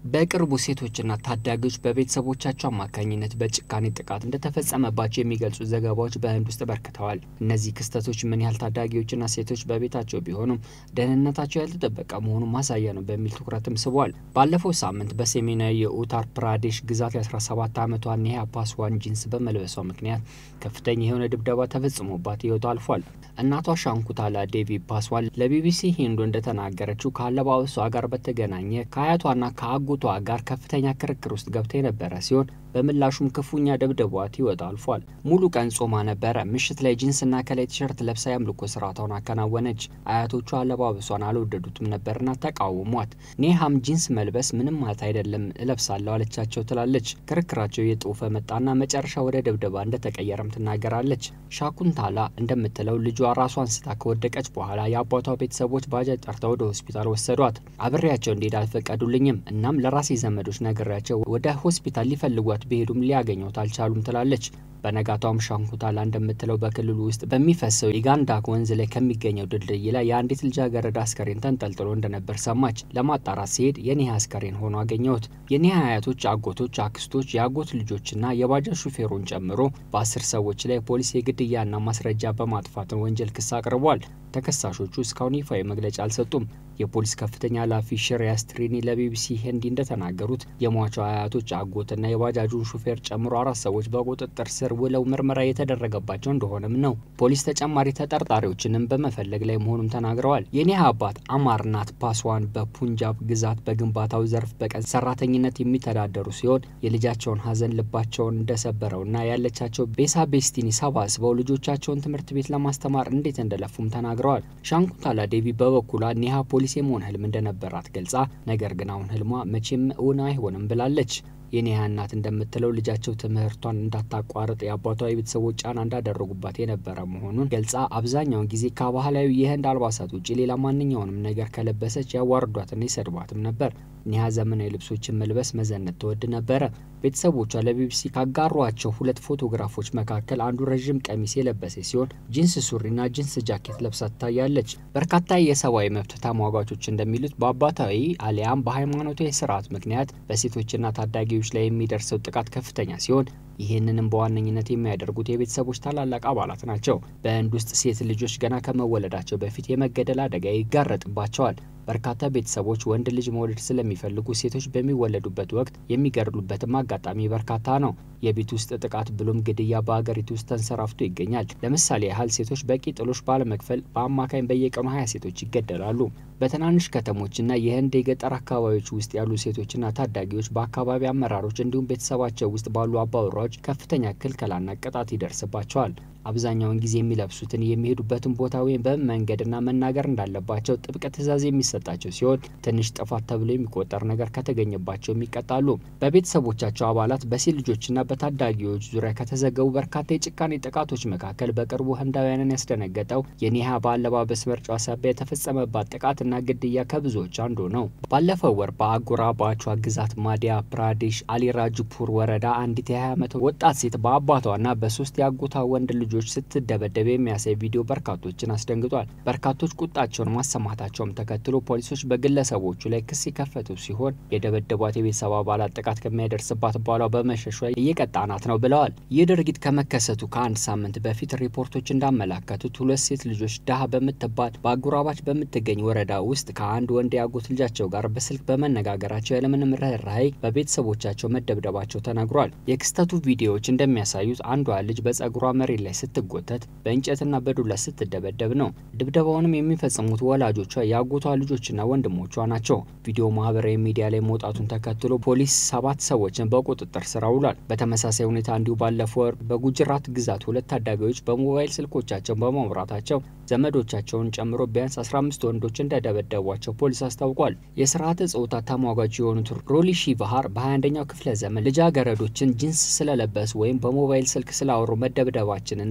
በቅርቡ ሴቶችና ታዳጊዎች በቤተሰቦቻቸው አማካኝነት በጭካኔ ጥቃት እንደተፈጸመባቸው የሚገልጹ ዘገባዎች በህንድ ውስጥ በርክተዋል። እነዚህ ክስተቶች ምን ያህል ታዳጊዎችና ሴቶች በቤታቸው ቢሆኑም ደህንነታቸው ያልተጠበቀ መሆኑን ማሳያ ነው በሚል ትኩረትም ስቧል። ባለፈው ሳምንት በሰሜናዊ የኡታር ፕራዴሽ ግዛት የ17 ዓመቷ ኔሃ ፓስዋን ጂንስ በመልበሷ ምክንያት ከፍተኛ የሆነ ድብደባ ተፈጽሞባት ህይወቷ አልፏል። እናቷ ሻንኩታላ ዴቪ ፓስዋን ለቢቢሲ ሂንዱ እንደተናገረችው ከአለባበሷ ጋር በተገናኘ ከአያቷና ከአጎቷ ጋር ከፍተኛ ክርክር ውስጥ ገብታ የነበረ ሲሆን በምላሹም ክፉኛ ደብድቧት ህይወቷ አልፏል። ሙሉ ቀን ጾማ ነበረ። ምሽት ላይ ጂንስና ከላይ ቲሸርት ለብሳ የአምልኮ ስርዓቷን አከናወነች። አያቶቿ አለባበሷን አልወደዱትም ነበርና ተቃውሟት። ኔሃም ጂንስ መልበስ ምንም ማለት አይደለም እለብሳለሁ አለቻቸው ትላለች። ክርክራቸው የጦፈ መጣና መጨረሻ ወደ ድብደባ እንደተቀየረም ትናገራለች። ሻኩንታላ እንደምትለው ልጇ ራሷን ስታ ከወደቀች በኋላ የአባቷ ቤተሰቦች ባጃጅ ጠርተው ወደ ሆስፒታል ወሰዷት። አብሬያቸው እንዲሄድ አልፈቀዱልኝም። እናም ለራሴ ዘመዶች ነግሬያቸው ወደ ሆስፒታል ሊፈልጓት ቢሄዱም ሊያገኘት አልቻሉም ትላለች። በነጋታውም ሻንኩታላ እንደምትለው በክልሉ ውስጥ በሚፈሰው ኢጋንዳክ ወንዝ ላይ ከሚገኘው ድልድይ ላይ የአንዲት ልጃገረድ አስከሬን ተንጠልጥሎ እንደነበር ሰማች። ለማጣራት ሲሄድ የኒሃ አስከሬን ሆኖ አገኘሁት። የኒሃ አያቶች፣ አጎቶች፣ አክስቶች፣ የአጎት ልጆችና የባጃጅ ሹፌሩን ጨምሮ በአስር ሰዎች ላይ ፖሊስ የግድያና ማስረጃ በማጥፋትን ወንጀል ክስ አቅርቧል። ተከሳሾቹ እስካሁን ይፋዊ መግለጫ አልሰጡም። የፖሊስ ከፍተኛ ኃላፊ ሽሪያስ ትሪኒ ለቢቢሲ ሂንዲ እንደተናገሩት የሟቿ አያቶች አጎትና የባጃጁን ሹፌር ጨምሮ አራት ሰዎች በቁጥጥር ስር ውለው ምርመራ የተደረገባቸው እንደሆነም ነው። ፖሊስ ተጨማሪ ተጠርጣሪዎችንም በመፈለግ ላይ መሆኑን ተናግረዋል። የኒሃ አባት አማርናት ፓስዋን በፑንጃብ ግዛት በግንባታው ዘርፍ በቀን ሰራተኝነት የሚተዳደሩ ሲሆን የልጃቸውን ሀዘን ልባቸውን እንደሰበረውና ያለቻቸው ቤሳ ቤስቲኒ ሰባስበው ልጆቻቸውን ትምህርት ቤት ለማስተማር እንዴት እንደለፉም ተናግረዋል። ሻንኩንታላ ዴቪ በበኩሏ ኒሃ ፖሊስ የመሆን ህልም እንደነበራት ገልጻ ነገር ግን አሁን ህልሟ መቼም እውን አይሆንም ብላለች። የኒሃ እናት እንደምትለው ልጃቸው ትምህርቷን እንዳታቋርጥ የአባቷ የቤተሰቦች ጫና እንዳደረጉባት የነበረ መሆኑን ገልጻ አብዛኛውን ጊዜ ከባህላዊ የህንድ አልባሳት ውጭ ሌላ ማንኛውንም ነገር ከለበሰች ያዋርዷትና ይሰድቧትም ነበር። ኒሃ ዘመናዊ ልብሶችን መልበስ መዘነት ትወድ ነበረ። ቤተሰቦቿ ለቢቢሲ ካጋሯቸው ሁለት ፎቶግራፎች መካከል አንዱ ረዥም ቀሚስ የለበሰች ሲሆን ጂንስ ሱሪና ጂንስ ጃኬት ለብሳ ትታያለች። በርካታ የሰብአዊ መብት ተሟጋቾች እንደሚሉት በአባታዊ አሊያም በሃይማኖታዊ ስርዓት ምክንያት በሴቶችና ታዳጊዎች ላይ የሚደርሰው ጥቃት ከፍተኛ ሲሆን ይህንንም በዋነኝነት የሚያደርጉት የቤተሰቦች ታላላቅ አባላት ናቸው። በህንድ ውስጥ ሴት ልጆች ገና ከመወለዳቸው በፊት የመገደል አደጋ ይጋረጥባቸዋል። በርካታ ቤተሰቦች ወንድ ልጅ መውለድ ስለሚፈልጉ ሴቶች በሚወለዱበት ወቅት የሚገድሉበትም አጋጣሚ በርካታ ነው። የቤት ውስጥ ጥቃት ብሎም ግድያ በሀገሪቱ ውስጥ ተንሰራፍቶ ይገኛል። ለምሳሌ ያህል ሴቶች በቂ ጥሎሽ ባለመክፈል በአማካኝ በየቀኑ ሀያ ሴቶች ይገደላሉ። በትናንሽ ከተሞችና የህንድ የገጠር አካባቢዎች ውስጥ ያሉ ሴቶችና ታዳጊዎች በአካባቢ አመራሮች እንዲሁም ቤተሰባቸው ውስጥ ባሉ አባወራዎች ከፍተኛ ክልከላና ቅጣት ይደርስባቸዋል። አብዛኛውን ጊዜ የሚለብሱትን የሚሄዱበትን ቦታ ወይም በምን መንገድና መናገር እንዳለባቸው ጥብቅ ትዕዛዝ የሚሰጣቸው ሲሆን ትንሽ ጥፋት ተብሎ የሚቆጠር ነገር ከተገኘባቸውም ይቀጣሉ። በቤተሰቦቻቸው አባላት በሴት ልጆችና በታዳጊዎች ዙሪያ ከተዘገቡ በርካታ የጭካኔ ጥቃቶች መካከል በቅርቡ ህንዳውያንን ያስደነገጠው የኒሃ በአለባበስ ምርጫ ሳቢያ የተፈጸመባት ጥቃትና ግድያ ከብዙዎች አንዱ ነው። ባለፈው ወር በአጎራባቿ ግዛት ማዲያ ፕራዴሽ አሊራጅፑር ወረዳ አንዲት የ20 ዓመት ወጣት ሴት በአባቷና በሶስት የአጎቷ ወንድ ልጆች ስትደበደብ የሚያሳይ ቪዲዮ በርካቶችን አስደንግጧል። በርካቶች ቁጣቸውን ማሰማታቸውም ተከትሎ ፖሊሶች በግለሰቦቹ ላይ ክስ የከፈቱ ሲሆን የደበደቧት የቤተሰብ አባላት ጥቃት ከሚያደርስባት ባሏ በመሸሿ እየቀጣናት ነው ብለዋል። ይህ ድርጊት ከመከሰቱ ከአንድ ሳምንት በፊት ሪፖርቶች እንዳመላከቱት ሁለት ሴት ልጆች ዳሃ በምትባል በአጎራባች በምትገኝ ወረዳ ውስጥ ከአንድ ወንድ የአጎት ልጃቸው ጋር በስልክ በመነጋገራቸው ያለምንም ርኅራኄ በቤተሰቦቻቸው መደብደባቸው ተነግሯል። የክስተቱ ቪዲዮዎች እንደሚያሳዩት አንዷ ልጅ በጸጉሯ መሬት ላይ ስትጎተት በእንጨትና በዱላ ስትደበደብ ነው። ድብደባውንም የሚፈጽሙት ወላጆቿ የአጎቷ ልጆችና ወንድሞቿ ናቸው። ቪዲዮ ማህበራዊ ሚዲያ ላይ መውጣቱን ተከትሎ ፖሊስ ሰባት ሰዎችን በቁጥጥር ስር አውሏል። በተመሳሳይ ሁኔታ እንዲሁ ባለፈው ወር በጉጅራት ግዛት ሁለት ታዳጊዎች በሞባይል ስልኮቻቸውን በማውራታቸው ዘመዶቻቸውን ጨምሮ ቢያንስ 15 ወንዶች እንደደበደቧቸው ፖሊስ አስታውቋል። የስርዓተ ጾታ ተሟጋች የሆኑት ሮሊሺ ባህር በ21ኛው ክፍለ ዘመን ልጃገረዶችን ጂንስ ስለለበሱ ወይም በሞባይል ስልክ ስላወሩ መደብደባችንና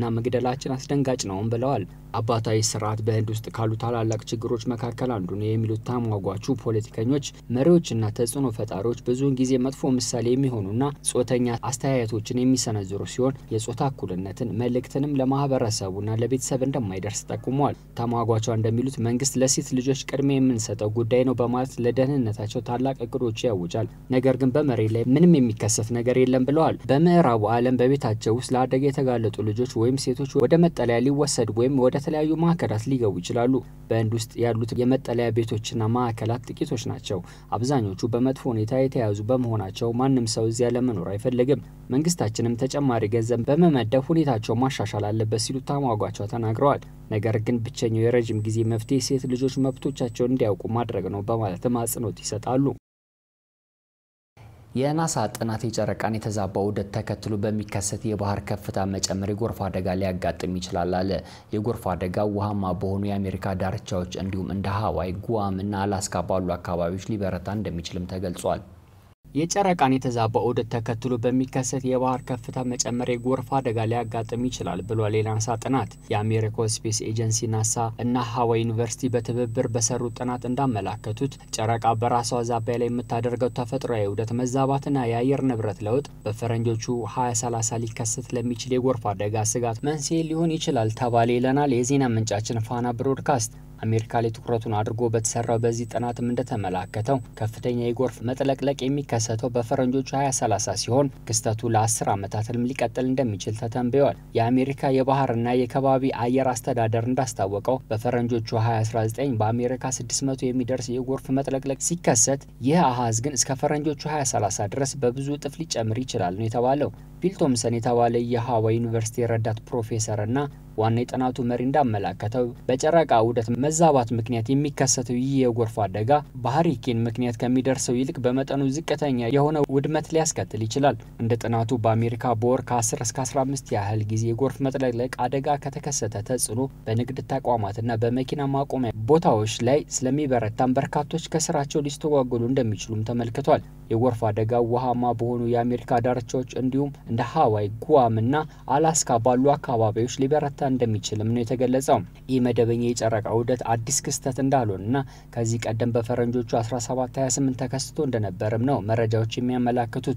ማፈናቀልና መግደላችን አስደንጋጭ ነውም ብለዋል። አባታዊ ስርዓት በህንድ ውስጥ ካሉ ታላላቅ ችግሮች መካከል አንዱ ነው የሚሉት ተሟጓቹ ፖለቲከኞች፣ መሪዎችና ተጽዕኖ ፈጣሪዎች ብዙውን ጊዜ መጥፎ ምሳሌ የሚሆኑና ጾተኛ አስተያየቶችን የሚሰነዝሩ ሲሆን የጾታ እኩልነትን መልእክትንም ለማህበረሰቡና ለቤተሰብ እንደማይደርስ ጠቁመዋል። ተሟጓቿ እንደሚሉት መንግስት ለሴት ልጆች ቅድሚያ የምንሰጠው ጉዳይ ነው በማለት ለደህንነታቸው ታላቅ እቅዶች ያውጃል። ነገር ግን በመሬት ላይ ምንም የሚከሰት ነገር የለም ብለዋል። በምዕራቡ ዓለም በቤታቸው ውስጥ ለአደጋ የተጋለጡ ልጆች ወይም ሴቶች ወደ መጠለያ ሊወሰዱ ወይም ወደ ተለያዩ ማዕከላት ሊገቡ ይችላሉ። በህንድ ውስጥ ያሉት የመጠለያ ቤቶችና ማዕከላት ጥቂቶች ናቸው። አብዛኞቹ በመጥፎ ሁኔታ የተያዙ በመሆናቸው ማንም ሰው እዚያ ለመኖር አይፈልግም። መንግስታችንም ተጨማሪ ገንዘብ በመመደብ ሁኔታቸው ማሻሻል አለበት ሲሉ ተሟጓቸው ተናግረዋል። ነገር ግን ብቸኛው የረዥም ጊዜ መፍትሄ ሴት ልጆች መብቶቻቸውን እንዲያውቁ ማድረግ ነው በማለትም አጽንኦት ይሰጣሉ። የናሳ ጥናት የጨረቃን የተዛባ ዑደት ተከትሎ በሚከሰት የባህር ከፍታ መጨመር የጎርፍ አደጋ ሊያጋጥም ይችላል አለ። የጎርፍ አደጋው ውሃማ በሆኑ የአሜሪካ ዳርቻዎች እንዲሁም እንደ ሀዋይ፣ ጉዋም እና አላስካ ባሉ አካባቢዎች ሊበረታ እንደሚችልም ተገልጿል። የጨረቃን የተዛባ ዑደት ተከትሎ በሚከሰት የባህር ከፍታ መጨመር የጎርፍ አደጋ ሊያጋጥም ይችላል ብሏል የናሳ ጥናት። የአሜሪካው ስፔስ ኤጀንሲ ናሳ እና ሀዋይ ዩኒቨርሲቲ በትብብር በሰሩት ጥናት እንዳመላከቱት ጨረቃ በራሷ ዛቢያ ላይ የምታደርገው ተፈጥሯዊ ዑደት መዛባትና የአየር ንብረት ለውጥ በፈረንጆቹ 2030 ሊከሰት ለሚችል የጎርፍ አደጋ ስጋት መንስኤ ሊሆን ይችላል ተባለ ይለናል የዜና ምንጫችን ፋና ብሮድካስት። አሜሪካ ላይ ትኩረቱን አድርጎ በተሰራው በዚህ ጥናትም እንደተመላከተው ከፍተኛ የጎርፍ መጥለቅለቅ የሚከሰተው በፈረንጆቹ 2030 ሲሆን ክስተቱ ለ10 ዓመታትም ሊቀጥል እንደሚችል ተተንብየዋል። የአሜሪካ የባህርና የከባቢ አየር አስተዳደር እንዳስታወቀው በፈረንጆቹ 2019 በአሜሪካ 600 የሚደርስ የጎርፍ መጥለቅለቅ ሲከሰት ይህ አሃዝ ግን እስከ ፈረንጆቹ 2030 ድረስ በብዙ እጥፍ ሊጨምር ይችላል ነው የተባለው። ቢል ቶምሰን የተባለ የሃዋይ ዩኒቨርሲቲ ረዳት ፕሮፌሰር እና ዋና የጥናቱ መሪ እንዳመላከተው በጨረቃ ዑደት መዛባት ምክንያት የሚከሰተው ይህ የጎርፍ አደጋ በሀሪኬን ምክንያት ከሚደርሰው ይልቅ በመጠኑ ዝቅተኛ የሆነ ውድመት ሊያስከትል ይችላል። እንደ ጥናቱ በአሜሪካ በወር ከ10 እስከ 15 ያህል ጊዜ የጎርፍ መጥለቅለቅ አደጋ ከተከሰተ ተጽዕኖ በንግድ ተቋማትና በመኪና ማቆሚያ ቦታዎች ላይ ስለሚበረታም በርካቶች ከስራቸው ሊስተጓጎሉ እንደሚችሉም ተመልክቷል። የጎርፍ አደጋው ውሃማ በሆኑ የአሜሪካ ዳርቻዎች እንዲሁም እንደ ሀዋይ፣ ጉዋም እና አላስካ ባሉ አካባቢዎች ሊበረታ እንደሚችልም ነው የተገለጸው። ይህ መደበኛ የጨረቃ ዑደት አዲስ ክስተት እንዳልሆነና ከዚህ ቀደም በፈረንጆቹ 1728 ተከስቶ እንደነበርም ነው መረጃዎች የሚያመላክቱት።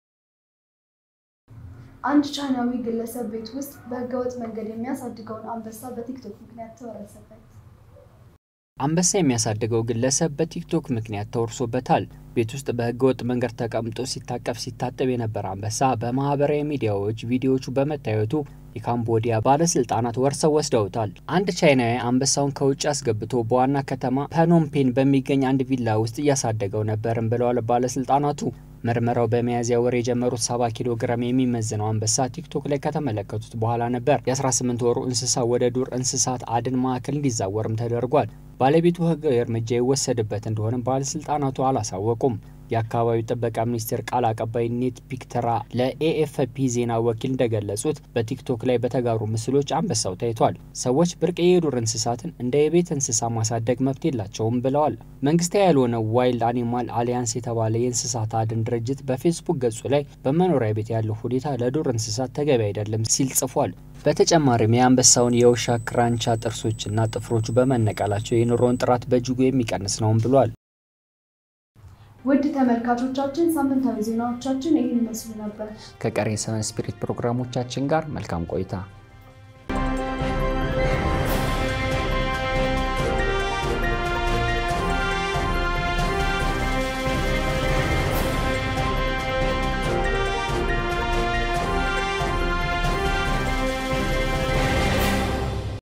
አንድ ቻይናዊ ግለሰብ ቤት ውስጥ በህገወጥ መንገድ የሚያሳድገውን አንበሳ በቲክቶክ ምክንያት ተወረሰበት። አንበሳ የሚያሳድገው ግለሰብ በቲክቶክ ምክንያት ተወርሶበታል። ቤት ውስጥ በህገወጥ መንገድ ተቀምጦ ሲታቀፍ ሲታጠብ የነበረ አንበሳ በማህበራዊ ሚዲያዎች ቪዲዮዎቹ በመታየቱ የካምቦዲያ ባለስልጣናት ወርሰው ወስደውታል። አንድ ቻይናዊ አንበሳውን ከውጭ አስገብቶ በዋና ከተማ ፐኖምፔን በሚገኝ አንድ ቪላ ውስጥ እያሳደገው ነበርም ብለዋል ባለስልጣናቱ። ምርመራው በሚያዝያ ወር የጀመሩት 70 ኪሎ ግራም የሚመዝነው አንበሳ ቲክቶክ ላይ ከተመለከቱት በኋላ ነበር የ18 ወሩ እንስሳ ወደ ዱር እንስሳት አድን ማዕከል እንዲዛወርም ተደርጓል። ባለቤቱ ህጋዊ እርምጃ ይወሰድበት እንደሆነም ባለስልጣናቱ አላሳወቁም። የአካባቢው ጥበቃ ሚኒስቴር ቃል አቀባይ ኔት ፒክተራ ለኤኤፍፒ ዜና ወኪል እንደገለጹት በቲክቶክ ላይ በተጋሩ ምስሎች አንበሳው ታይቷል። ሰዎች ብርቅዬ የዱር እንስሳትን እንደ የቤት እንስሳ ማሳደግ መብት የላቸውም ብለዋል። መንግስታዊ ያልሆነ ዋይልድ አኒማል አሊያንስ የተባለ የእንስሳት አድን ድርጅት በፌስቡክ ገጹ ላይ በመኖሪያ ቤት ያለው ሁኔታ ለዱር እንስሳት ተገቢ አይደለም ሲል ጽፏል። በተጨማሪም የአንበሳውን የውሻ ክራንቻ ጥርሶችና ጥፍሮቹ በመነቀላቸው የኑሮውን ጥራት በእጅጉ የሚቀንስ ነውም ብሏል። ውድ ተመልካቾቻችን ሳምንታዊ ዜናዎቻችን ይህን ይመስሉ ነበር። ከቀሪ ሰቨን ስፒሪት ፕሮግራሞቻችን ጋር መልካም ቆይታ